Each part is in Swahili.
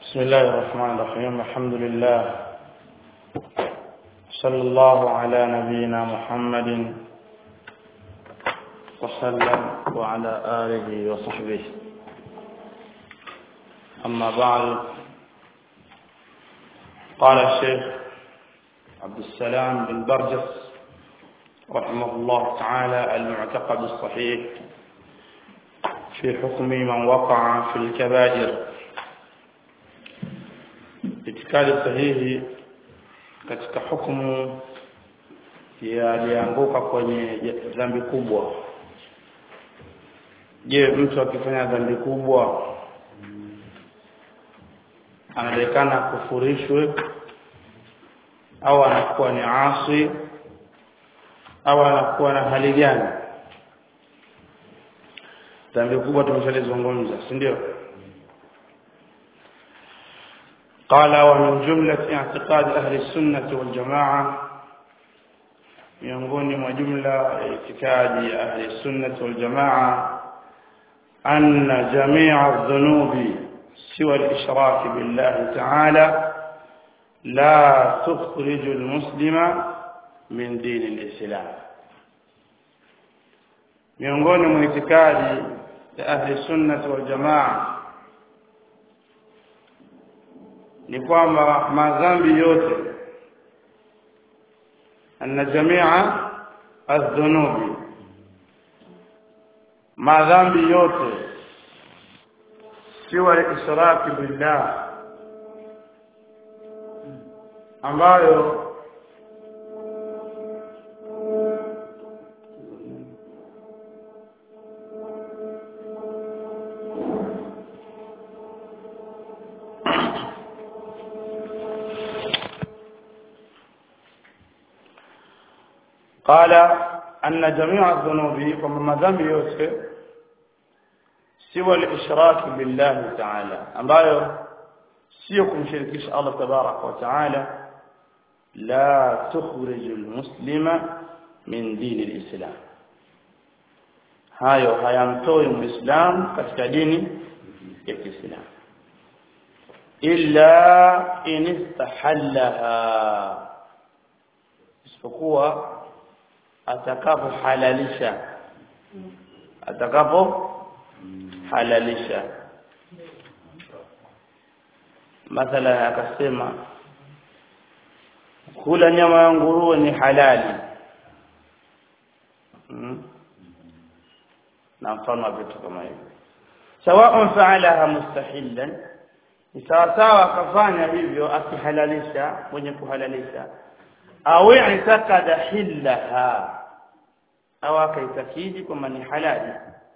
بسم الله الرحمن الرحيم الحمد لله صلى الله على نبينا محمد وسلم وعلى آله وصحبه أما بعد قال الشيخ عبد السلام بن برجس رحمه الله تعالى المعتقد الصحيح في حكم من وقع في الكبائر itikadi sahihi katika hukumu ya alianguka kwenye dhambi kubwa je mtu akifanya dhambi kubwa anaonekana kufurishwe au anakuwa ni asi au anakuwa na hali gani dhambi kubwa tumeshalizungumza si ndio قال ومن جملة اعتقاد أهل السنة والجماعة miongoni mwa jumla ya itikadi ya ahli sunnah wal jamaa anna jami'a adh-dhunubi siwa al-ishrak billah ta'ala la tukhrij al-muslima min din al-islam miongoni mwa itikadi ya ahli sunnah wal jamaa ni kwamba madhambi yote anna jamia adh-dhunubi madhambi yote siwa israki billah ambayo قال أن جميع الذنوب وما ذنب yote siwa al-ishrak billah ta'ala ambayo sio kumshirikisha Allah tabarak wa ta'ala la tukhrij al-muslima min din al-islam hayo hayamtoi muislam katika dini ya Kiislamu illa in istahallaha isipokuwa atakapo halalisha atakapo halalisha mathala akasema kula nyama ya nguruwe ni halali hmm? na mfano wa vitu kama hivyo sawa'un fa'alaha mustahilan ni sawa sawa akafanya hivyo akihalalisha mwenye kuhalalisha au i'takada hillaha au akaitakidi kwamba ni halali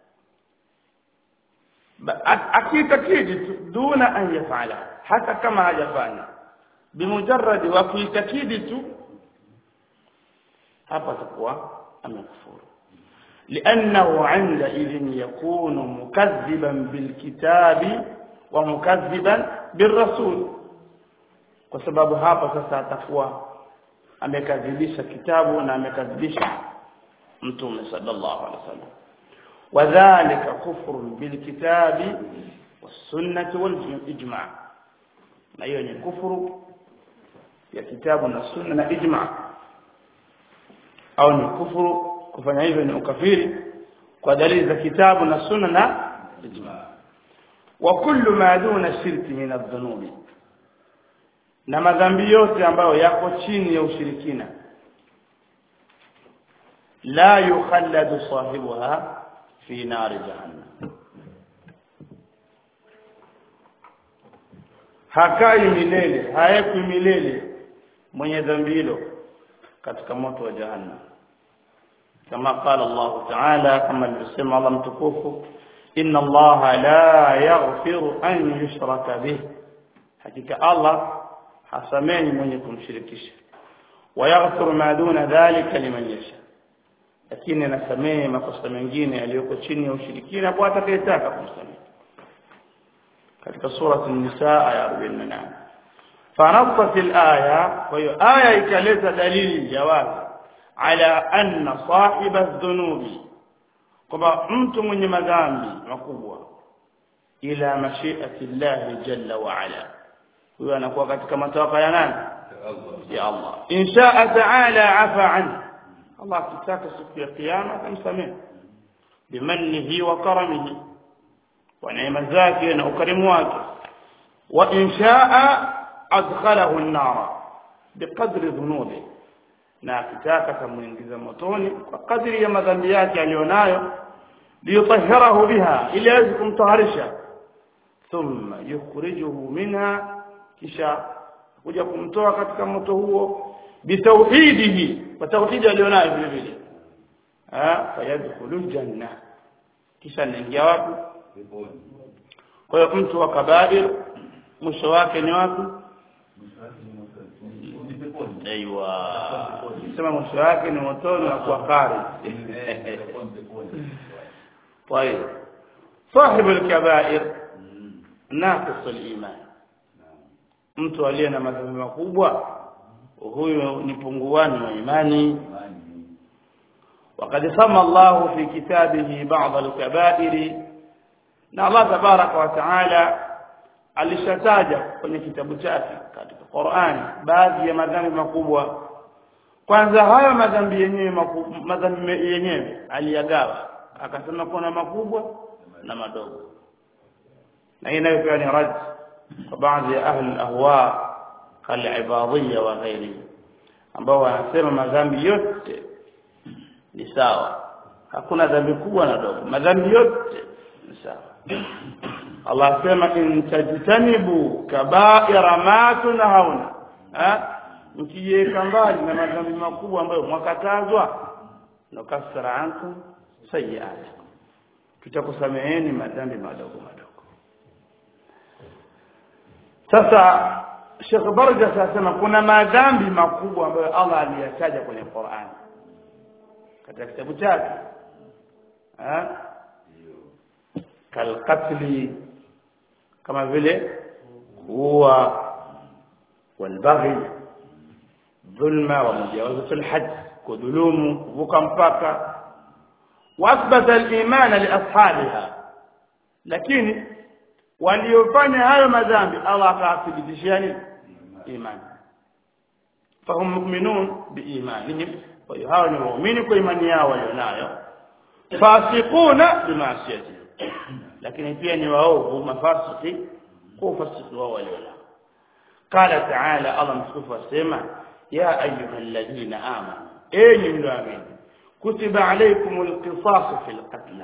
akiitakidi tu duna an yafala hata kama hajafanya bimujarradi wa kuitakidi tu hapa atakuwa amekufuru لانه عندئذ يكون مكذبا بالكتاب ومكذبا بالرسول kwa sababu hapa sasa atakuwa amekadhibisha kitabu na amekadhibisha mtume sallallahu alaihi wasallam wadhālika kufrun bilkitabi was-sunnati wal-ijma' na hiyo ni kufuru ya kitabu na sunna na ijma' au ni kufuru kufanya hivyo ni ukafiri kwa dalili za kitabu na sunna na ijma' wa kullu ma duna shirki min adh-dhunubi na madhambi yote ambayo yako chini ya ushirikina la yukhalladu sahibuha fi nari jahannam hakai milele haekwi milele mwenye dhambi hilo katika moto wa jahannam kama qala Allah ta'ala kama alivyosema Allah mtukufu inna Allah la yaghfiru an yushraka bih hakika Allah hasamehi mwenye kumshirikisha wayaghfiru ma duna dhalika liman yasha lakini anasamehe makosa mengine yaliyoko chini ya ushirikina kwa atakayetaka kumsamehe katika sura an-nisa aya 48 fanasat al-aya kwa hiyo aya ikaleta dalili jawazi ala anna sahiba adh-dhunubi kwamba mtu mwenye madhambi makubwa ila mashiati llahi jalla wa ala huyo anakuwa katika matawaka ya nani ya Allah insha ta'ala afa an Allah akitaka siku ya kiyama atamsamehe bimannihi wa karamihi wa neema zake na ukarimu wake wa insha adkhalahu an-nar biqadri dhunubi na akitaka tamuingiza motoni kwa kadri ya madhambi yake alionayo liyutahhirahu biha ili aweze kumtaharisha thumma yukhrijuhu minha kisha kuja kumtoa katika moto huo bitauhidihi kwa tauhidi alionayo vile vile ah fayadkhulu janna kisha anaingia wapi kwa hiyo mtu wa kabair mwisho wake ni wapi aiwa sema mwisho wake ni motoni na kuwa kari طيب صاحب الكبائر ناقص الايمان mtu aliye na madhambi makubwa huyo ni punguani wa imani وقد سمى الله في كتابه بعض الكبائر na Allah tabaraka wa taala alishataja kwenye kitabu chake katika Qur'an baadhi ya madhambi makubwa kwanza hayo madhambi yenyewe madhambi yenyewe aliyagawa akasema kuna makubwa na madogo na hii nayo pia ni rad kwa baadhi ya ahli ahwa kalibadhia wa ghairi ambao wanasema madhambi yote ni sawa hakuna dhambi kubwa na dogo madhambi yote ni sawa Allah asema in tajtanibu kaba'ira ma tunhauna mkijiweka mbali na madhambi makubwa ambayo mwakatazwa nukasira ankum sayiatikum tutakusameheni madhambi madogo madogo sasa Sheikh Barja sasema kuna madhambi makubwa ambayo Allah aliyataja kwenye Qur'an katika kitabu chake eh kalqatli kama vile kuua walbaghi dhulma wa mujawazatul hajj kudhulumu kuvuka mpaka واثبت الايمان لاصحابها lakini waliofanya hayo madhambi Allah akawathibitishia nini imani fahum mu'minun biimanihim kwa hiyo hao ni waumini kwa imani yao walionayo fasiquna bimaasiyati lakini pia ni waovu mafasiki kwa ufasiki wao walionao qala ta'ala Allah mtukufu asema ya ayyuhalladhina amanu enyi mlioamini kutiba alaykumul qisas fil qatl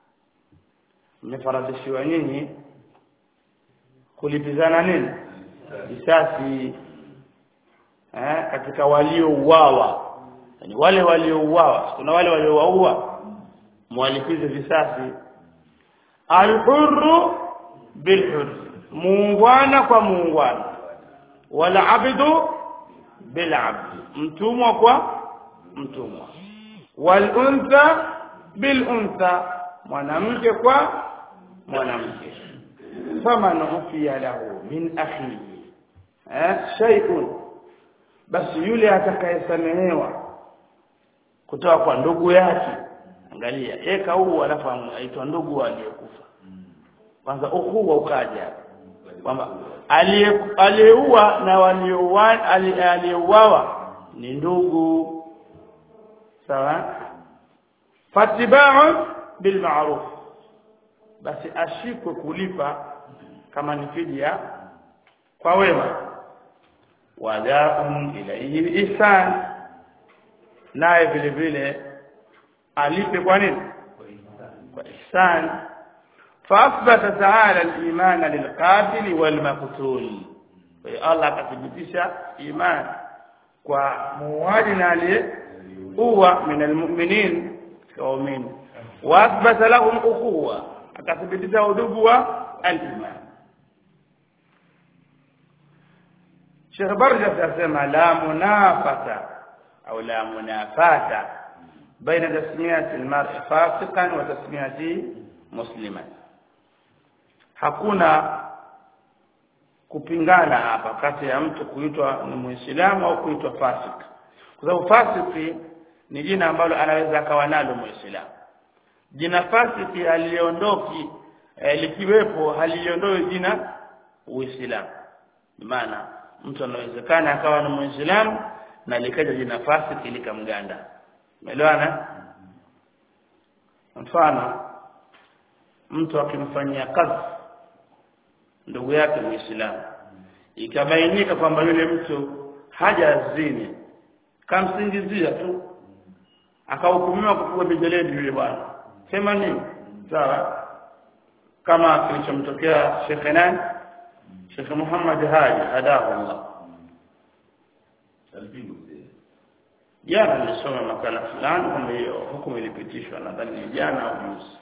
mmefaradhishiwa nyinyi kulipizana nini risasi eh katika waliouawa yani wale waliouawa kuna wale waliowaua mwalipize visasi alhurru bilhurr muungwana kwa muungwana wala abdu bil abd mtumwa kwa mtumwa wal untha bil untha mwanamke kwa mwanamke faman ufiya lahu min akhihi eh shay'un basi yule atakayesamehewa kutoka kwa ndugu yake angalia eka huu alafu aitwa ndugu aliyekufa kwanza ukuu ukaja kwamba aliyeua na waliouawa aliyeuawa ni ndugu sawa fatiba'u bil ma'ruf basi ashikwe kulipa kama ni fidia kwa wema wada'un ilayhi ihsan naye vile vile alipe kwa nini kwa ihsan فاثبت تعالى الايمان للقاتل والمقتول الله akathibitisha iman kwa muuaji na aliyeua min almu'minin waumini waathbata lahum ukhuwa akathibitisha udugu wa al-iman Sheikh Barja anasema la munafata au la munafata baina tasmiyati al-mar'i fasiqan wa tasmiyati musliman hakuna kupingana hapa kati ya mtu kuitwa ni muislamu au kuitwa fasik kwa sababu fasiki ni jina ambalo anaweza akawa nalo muislamu jina fasiki haliondoki eh, likiwepo haliondoi jina uislamu maana mtu anawezekana akawa ni muislamu na likaja jina fasiki likamganda umeelewana mfano mtu akimfanyia kazi ndugu yake muislamu ikabainika kwamba yule mtu hajazini kamsingizia tu akahukumiwa kupigwa mijeledi yule bwana sema nini sawa kama kilichomtokea shekhe nani shekhe Muhammad Haji hadahu Allah jana nilisoma makala fulani kwamba hiyo hukumu ilipitishwa nadhani ni jana au juzi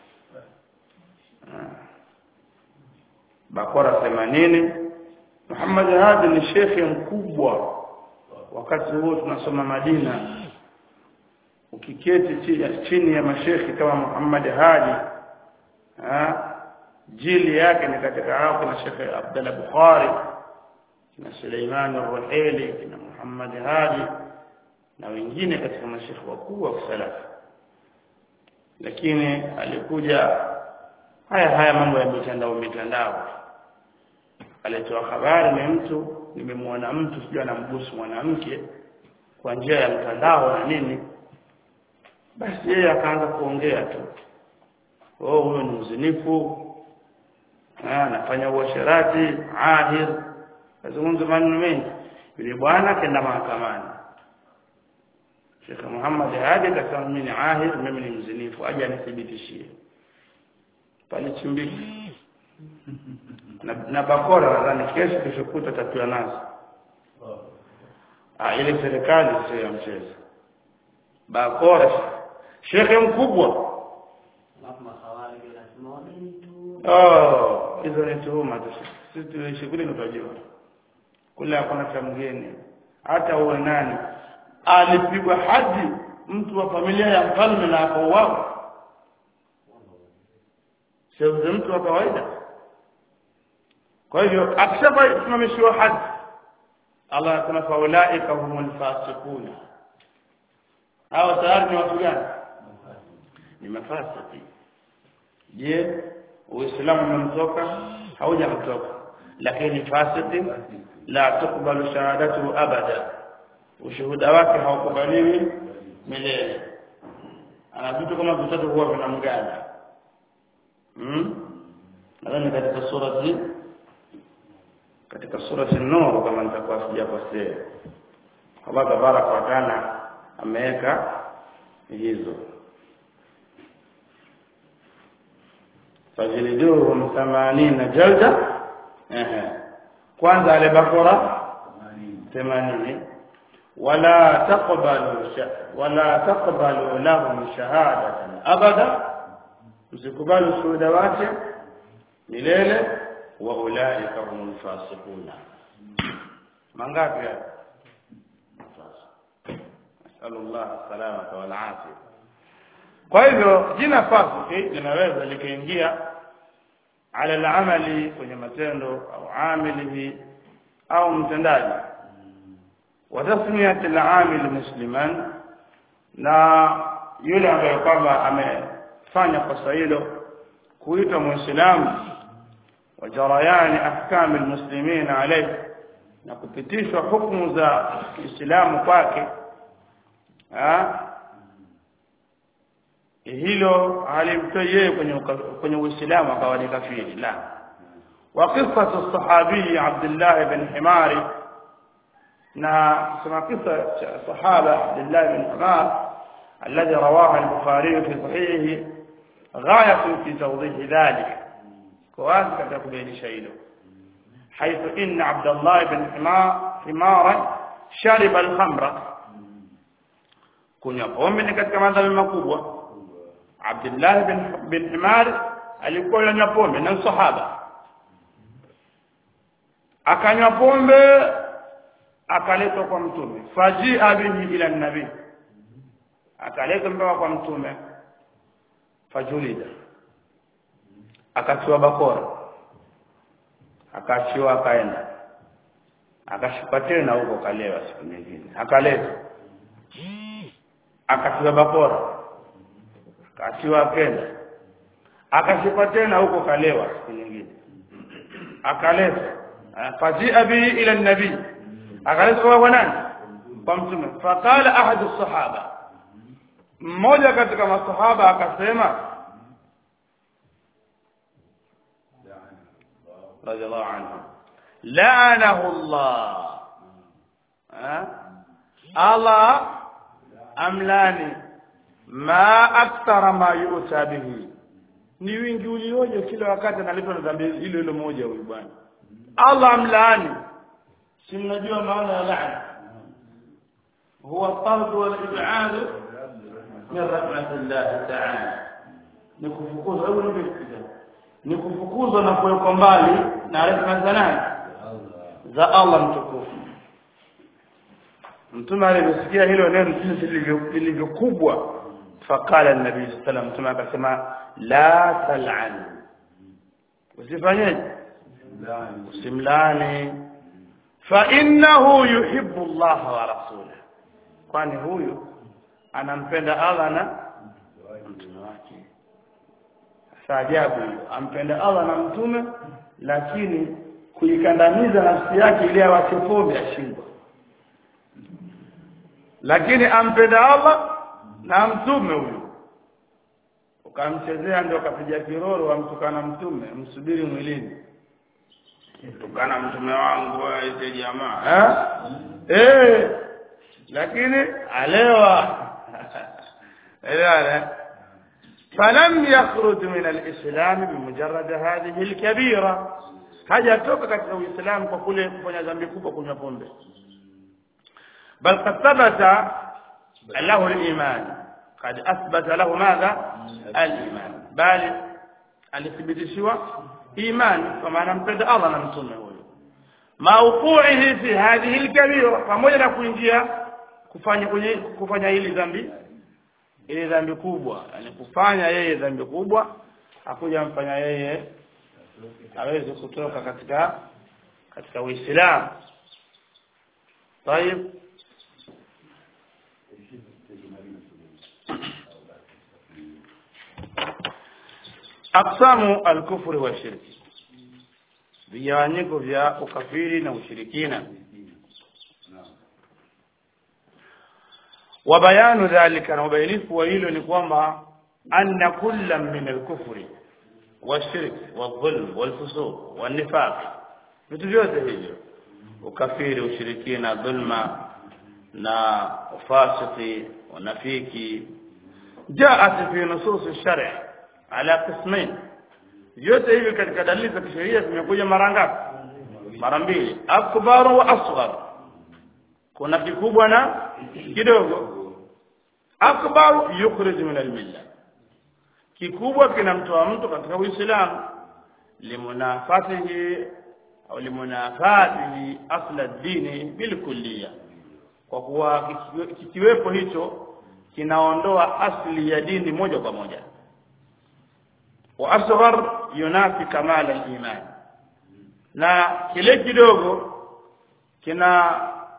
bakora 80 Muhammad Hadi ni shekhe mkubwa wakati huo tunasoma Madina ukiketi chini, chini ya mashekhi kama Muhammad Hadi ha? jili yake ni katika hao kuna Sheikh Abdullah Bukhari na Suleiman Ar-Ruhaili na Muhammad Hadi na wengine katika mashekhi wakuu wa salafi lakini alikuja haya haya mambo ya mitandao mitandao alitoa habari ni mtu nimemwona mtu sijui anambusu mwanamke kwa njia ya mtandao na nini basi yeye akaanza kuongea tu oh huyo ni mzinifu anafanya uasherati ahir azungumza maneno mengi yule bwana kenda mahakamani Sheikh Muhammad Hadi akasema mimi ni ahir mimi ni mzinifu aje anithibitishie pale chimbiki na, na bakora nadhani kesho keshokuta tatua nazo ah ile serikali sio ya mchezo bakora shekhe mkubwa oh hizo ni tuhuma tu sisi tuishi kule tunajua kule hakuna cha mgeni hata uwe nani alipigwa haji mtu wa familia ya mfalme na akauawa sio mtu wa kawaida kwa hivyo akishafa simamishiwa haji Allah anasema faulaika humul fasiquna hao tayari ni watu gani ni mafasiki je uislamu umemtoka haujamtoka lakini fasiki la tukbalu shahadatu abada ushuhuda wake haukubaliwi milele ana vitu kama vitatu huwa vinamganda hmm? nadhani katika surati katika surati nur kama nitakuwa sijakosea Allah tabaraka wa taala ameweka hizo fajliduhum 80 jalda ehe kwanza ale bakora 80 wala taqbalu wala taqbalu lahum shahadatan abada msikubali shuhuda wake milele wa ulaika humul fasiquna mangapi haya nasallallahu salamata wal afia kwa hivyo jina fasiki linaweza likaingia ala al-amali kwenye matendo au amilihi au mtendaji wa tasmiyat al-amil musliman na yule ambaye kwamba amefanya kosa hilo kuitwa muislamu wa jarayani ahkam almuslimin alayhi na kupitishwa hukumu za Uislamu kwake hilo halimtoi yeye kwenye kwenye Uislamu akawa ni kafiri la wa qissatu sahabi Abdullah ibn Himari na kusema kisa cha sahaba Abdullah ibn Himar الذي رواه البخاري في صحيحه غاية في توضيح ذلك كواز كذا كبير شيء حيث إن عبد الله بن حمار حمارا شرب الخمر kunywa pombe ni katika madhambi makubwa Abdullah bin bin Himar alikuwa ananywa pombe na sahaba akanywa pombe akaletwa kwa mtume fajia bihi ila nabii akaletwa mpaka kwa mtume fajulida akatiwa bakora akaachiwa akaenda akashuka tena huko kalewa siku nyingine akaletwa akatiwa bakora akaachiwa akenda akashuka tena huko kalewa siku nyingine akaletwa fajia bihi ila nabii akaleta kwa nani kwa mtume faqala ahadu sahaba mmoja katika masahaba akasema radhiallahu anhu laanahu Allah Allah amlani ma akthara ma yu'ta bihi ni wingi ulioje kila wakati analipwa na dhambi hilo hilo moja huyu bwana Allah amlaani si mnajua maana ya laana huwa tard wal ib'ad min rahmatillah ta'ala ni kufukuzwa hebu nipe ni kufukuzwa na kuwekwa mbali na rehema za nani za Allah mtukufu mtume aliposikia hilo neno jinsi lilivyokubwa faqala an-nabii sallallahu alayhi mtume akasema la tal'an usifanyeje usimlani fa innahu yuhibbu Allah wa rasulahu kwani huyu anampenda Allah na mtume wake saajabu ampenda Allah na mtume lakini kuikandamiza nafsi yake ili awache pombe ashindwa lakini ampenda Allah na mtume huyu ukamchezea ndio kapiga kiroro amtukana mtume msubiri mwilini tukana mtume wangu aite jamaa eh eh lakini alewa elewa فلم يخرج من الإسلام بمجرد هذه الكبيرة hajatoka katika uislamu kwa kule kufanya dhambi kubwa kunywa pombe bal qad thabata lahu al-iman qad athbata lahu madha al-iman bali alithibitishiwa iman kwa maana mpenda Allah na mtume huyo mauqu'ihi fi hadhihi al-kabira pamoja na kuingia kufanya kwenye kufanya hili dhambi ile dhambi kubwa yani kufanya yeye dhambi kubwa hakuja mfanya yeye aweze kutoka katika katika Uislamu طيب aqsamu al-kufri wa shirki vigawanyiko vya ukafiri na ushirikina wa bayanu dhalika na ubainifu wa hilo ni kwamba anna kullam min al-kufri والشرك والظلم والفسوق والنفاق vitu vyote hivyo ukafiri ushirikina dhulma na ufasiki unafiki jaat fi nusus shari ala qismain vyote hivi katika dalili za kisheria vimekuja mara ngapi mara mbili akbar wa asghar kuna kikubwa na kidogo akbar yukhrij min al-millah kikubwa kinamtoa mtu katika Uislamu limunafatihi au limunafatihi asla dini bilkulliya kwa kuwa kikiwepo hicho kinaondoa asli ya dini moja kwa moja wa asghar yunafi kamala al-iman na kile kidogo kina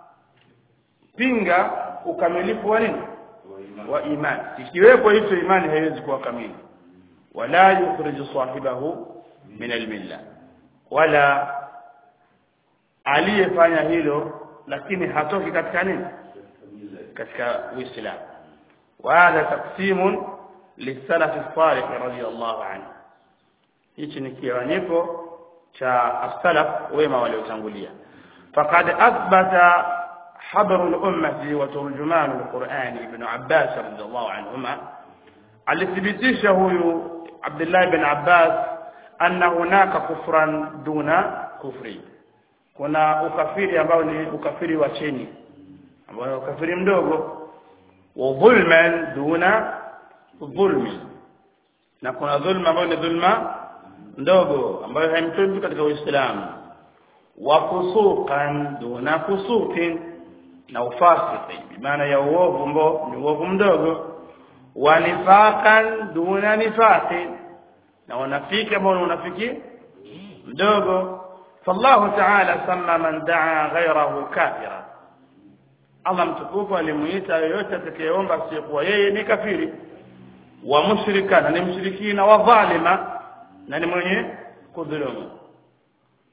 pinga ukamilifu wa nini wa imani ikiwepo hicho imani haiwezi kuwa kamili wala yukhriju sahibahu min almilla wala aliyefanya hilo lakini hatoki katika nini katika uislamu wa hadha taqsimun lisalaf as-salih radiyallahu anhu hichi ni kiwanyiko cha as-salaf wema waliotangulia faqad athbata حبر الأمة وترجمان القرآن ابن عباس رضي الله عنهما alithibitisha huyu Abdullah ibn Abbas anna hunaka kufran duna kufri kuna ukafiri ambao ni ukafiri wa chini ambao ni ukafiri mdogo wa dhulman duna dhulmi na kuna dhulma ambayo ni dhulma ndogo ambayo haimtoi katika Uislamu wa fusuqan duna fusuqin na ufasiki maana ya uovu ambao ni uovu mdogo wa nifaqan duna nifaqi na unafiki ambao ni unafiki mdogo fallahu ta'ala sama man daa ghayrahu kafira Allah mtukufu alimuita yoyote atakayeomba asiyekuwa yeye ni kafiri wa mushrika na ni mshirikina wa dhalima na ni mwenye kudhulumu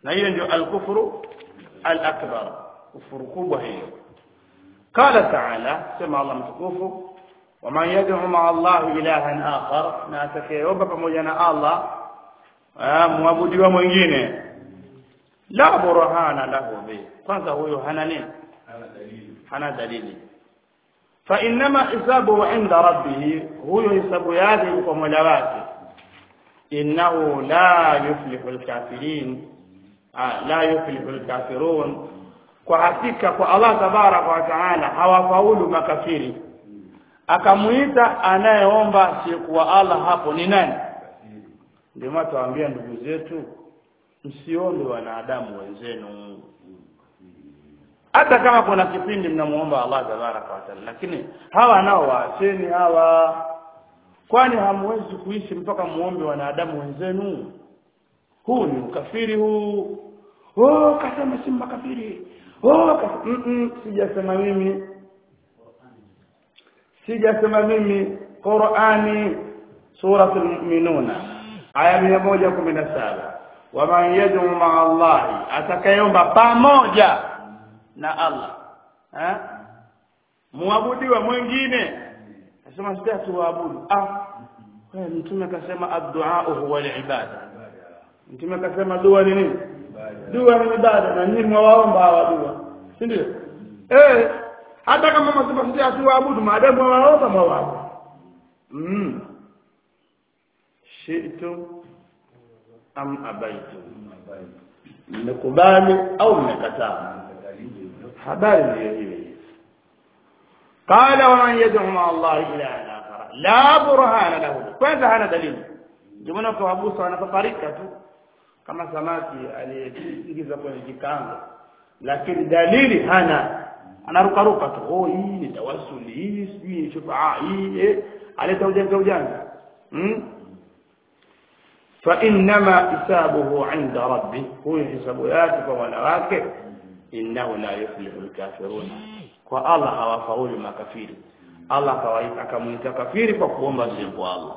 na hiyo ndio al-kufru al-akbar kufuru kubwa hiyo قال تعالى سمع الله متكوفه ومن يدعو مع الله إلها آخر na atakayeomba pamoja na Allah muabudiwa mwingine la burhana lahu bi kwanza huyo hana nini hana dalili fa inma hisabuhu inda rabbih huyo hisabu yake kwa Mola wake innahu la yuflihu alkafirin la yuflihu alkafirun kwa hakika kwa Allah tabaraka wa taala hawafaulu makafiri akamuita anayeomba sikuwa Allah hapo ni nani ndio maana tuwaambia ndugu zetu msiombe wanadamu wenzenu hata kama kuna kipindi mnamuomba Allah tabaraka wa taala lakini hawa nao waacheni hawa kwani hamwezi kuishi mpaka muombe wanadamu wenzenu huu ni ukafiri huu oh kasema si makafiri oh kasema mm -mm, sijasema mimi sijasema mimi Qur'ani suratul mu'minuna aya 117 waman yad'u ma'a Allah atakayeomba pamoja na Allah eh muabudiwa mwingine nasema sita tuabudu ah wewe mtume akasema ad-du'a huwa al-ibada mtume akasema dua ni nini dua ni ibada na nyinyi mwaomba hawa dua si ndio eh hata kama msema sita tuabudu maadamu waomba mwaomba mm shi'tum am abaitum mmekubali au mmekataa habari ndiyo hiyo قال ومن يدعو مع الله إلها آخر لا برهان له kwanza hana dalili ndio maana kwa Abu Musa anapaparika tu kama samaki aliyeingiza kwenye kikango lakini dalili hana anarukaruka tu oh hii ni tawassuli hii sijui ni shufaa hii eh aleta ujanja ujanja hmm? فإنما حسابه عند ربه هو حسابيات وملواك إنه لا يفلح الكافرون والله hawafaulu makafiri Allah kawaita akamuita kafiri kwa kuomba si kwa Allah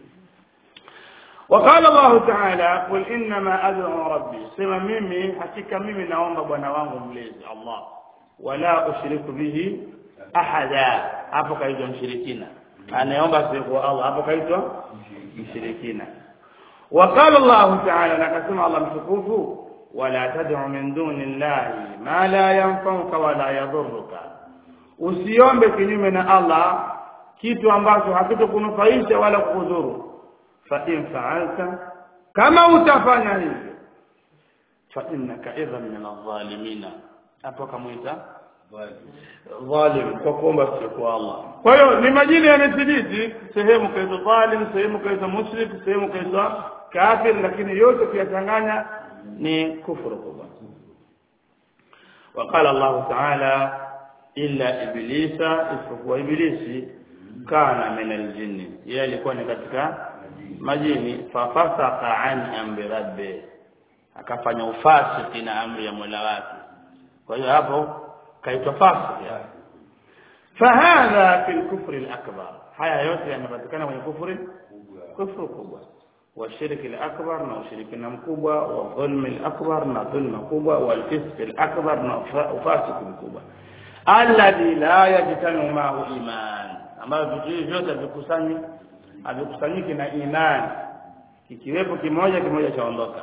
وقال الله تعالى قل انما ادعو ربي سما mimi hakika mimi naomba bwana wangu mlezi Allah wala ushiriku bihi ahada hapo kaitwa mshirikina anaomba si kwa Allah hapo kaitwa mshirikina وقال الله تعالى نكسم الله مشكوف ولا تدع من دون الله ما لا ينفعك ولا يضرك usiombe kinyume na Allah kitu ambacho hakitokunufaisha wala kukudhuru fa in fa'alta kama utafanya hivyo fa innaka idhan min adh-dhalimin hapo kamuita dhalim kwa kuomba sio kwa Allah kwa hiyo ni majina yamethibiti sehemu kaitwa dhalim sehemu kaitwa mushrik sehemu kaitwa kafir lakini yote kuyachanganya ni kufuru kubwa وقال الله تعالى illa iblisa isipokuwa ibilisi kana min aljinni yeye alikuwa ni katika majini fafasaka an amri rabbi akafanya ufasiki na amri ya Mola wake kwa hiyo hapo kaitwa fasiki fahadha fil kufri al-akbar haya yote yanapatikana kwenye kufuri kufuru kubwa والشرك الأكبر na ushirikina mkubwa wa dhulmi al-akbar na dhulma kubwa wal fisq al-akbar na ufasiki mkubwa alladhi la yajtamiu ma'ahu iman ambayo vitu hivi vyote vikusanywi havikusanyiki na imani kikiwepo kimoja kimoja chaondoka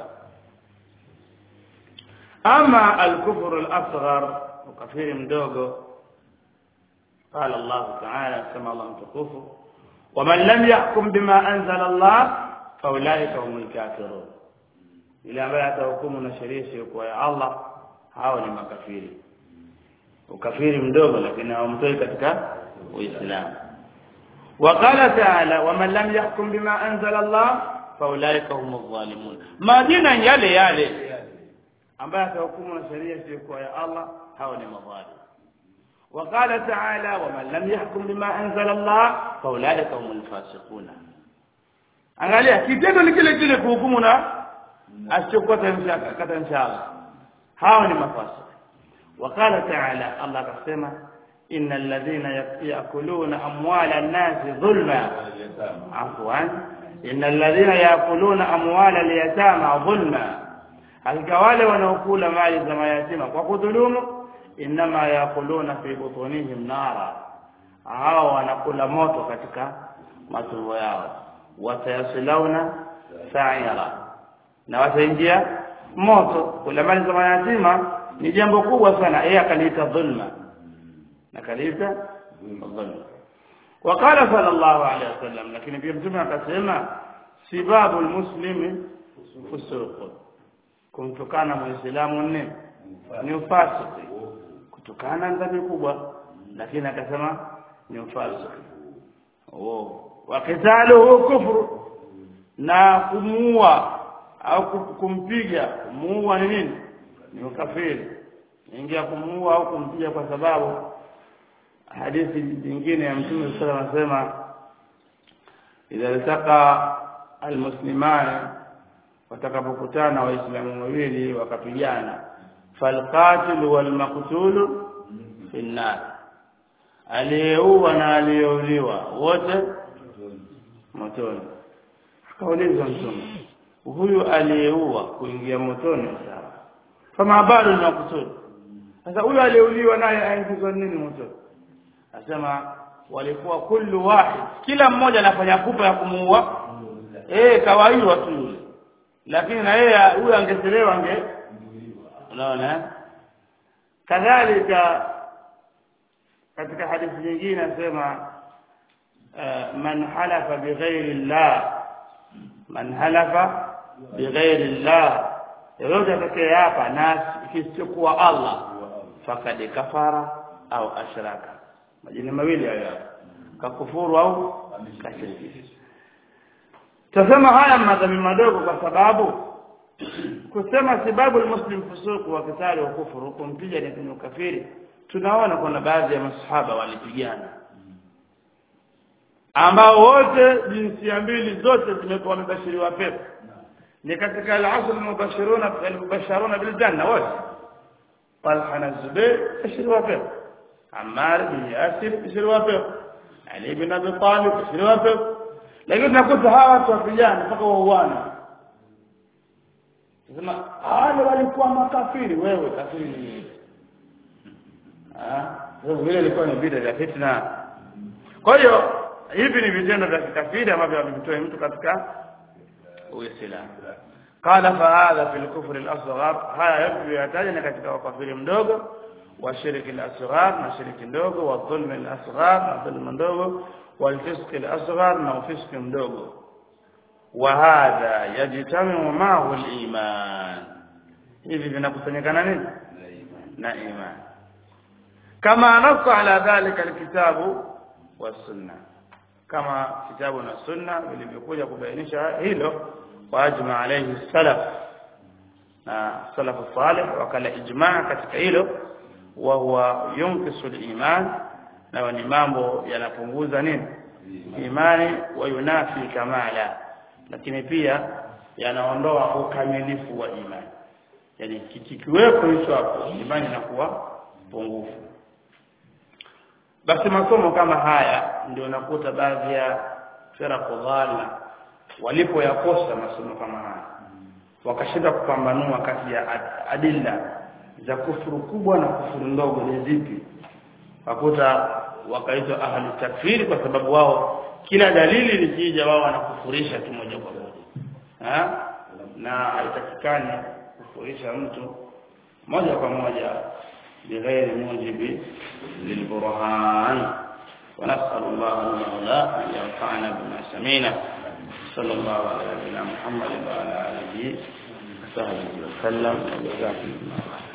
ama al-kufru al-asghar ukafiri mdogo قال الله تعالى كما الله متكفو ومن لم يحكم بما أنزل الله فأولئك هم الكافرون إلى ما يتحكمون شريعة يا الله hao ni makafiri ukafiri mdogo lakini hawamtoi katika uislamu وقال تعالى ومن لم يحكم بما انزل الله فاولئك هم الظالمون majina yale yale ambaye atahukumu na sheria isiyokuwa ya Allah hao ni madhalim وقال تعالى ومن لم يحكم بما انزل الله فاولئك هم الفاسقون angalia kitendo ni kile kile kuhukumu na asichokuwa kata inshallah hao ni mafasiki وقال تعالى الله كسمه إن الذين يأكلون أموال الناس ظلما عفوا إن الذين يأكلون أموال اليتامى ظلما hakika wale wanaokula mali za mayatima kwa kudhulumu inma yakuluna fi butunihim nara hao wanakula moto katika matumbo yao watayasilawna sa'ira na wataingia moto kula mali za mayatima ni jambo kubwa sana yeye akaliita dhulma na kaliita dhulma وقال صلى الله عليه وسلم لكن pia mtume akasema sibabu almuslimi fusuq kumtukana muislamu nne ni ufasiki kutokana dhambi kubwa lakini akasema ni ufasiki oh wakitaluhu kufru na kumuua au kumpiga kumuua ni nini ni ukafiri ingia kumuua au kumpiga kwa sababu hadithi nyingine ya mtume sallallahu alayhi wasallam anasema idha iltaqa almuslimani watakapokutana waislamu wawili wakapigana falqatil walmaqtul fi nar aliyeua na aliyeuliwa wote motoni akaulizwa mtume huyu aliyeua kuingia motoni sawa kama bado ni maqtul sasa huyu aliyeuliwa naye aingizwa nini motoni asema walikuwa kullu wahid kila mmoja anafanya pupa ya kumuua eh kawaida tu yule lakini na yeye huyo angechelewa ange unaona kadhalika katika hadithi nyingine anasema man halafa bighairi llah man halafa bighairi llah yoyote atakaye hapa na kisichokuwa Allah fakad kafara au ashraka majina mawili hayo kakufuru au kashiriki tasema haya madhambi madogo kwa sababu kusema sababu almuslim fusuku wa kitali wa kufuru kumpiga ni ukafiri tunaona kuna baadhi ya masahaba walipigana ambao wote jinsia mbili zote zimekuwa wamebashiriwa pepo ni katika al-asr al-mubashiruna al-mubashiruna bil janna wote Talha na Zubair bashiriwa pepo Ammar bin Yasir bashiriwa pepo Ali bin Abi Talib bashiriwa pepo lakini tunakuta hawa watu wapigana mpaka wauana sema wale walikuwa makafiri wewe kafiri ni nini ah sababu vile ilikuwa ni vita vya fitna kwa hiyo hivi ni vitendo vya kikafiri ambavyo vimtoa mtu katika uislamu قال فهذا في الكفر الاصغر haya yote yataja katika ukafiri mdogo wa shirki al-asghar na shirki ndogo wa dhulm al-asghar na dhulm ndogo wal fisq al-asghar na ufisq mdogo wa hadha yajtamiu ma'ahu al-iman hivi vinakusanyikana nini na iman kama nassa ala dhalika al-kitabu was-sunnah kama kitabu na sunna vilivyokuja kubainisha hilo waajma alayhi salaf na salaf salih wakala ijmaa katika hilo wa huwa yunkisu al-iman na ni mambo yanapunguza nini imani wa yunafi kamala lakini pia yanaondoa ukamilifu wa imani yani kikiwepo hicho hapo imani inakuwa pungufu basi masomo kama haya ndio nakuta baadhi ya firaqu dhalna walipoyakosa masomo kama haya wakashinda kupambanua kati ya adilla za kufuru kubwa na kufuru ndogo ni zipi wakuta wakaitwa ahli takfiri kwa sababu wao kila dalili likija wao wanakufurisha tu moja kwa moja ha? na haitakikani kufurisha mtu moja kwa moja بغير موجب للبرهان ونسأل الله المولى أن ينفعنا بما سمينا صلى الله على نبينا محمد وعلى آله وصحبه وسلم وجزاكم الله خيرا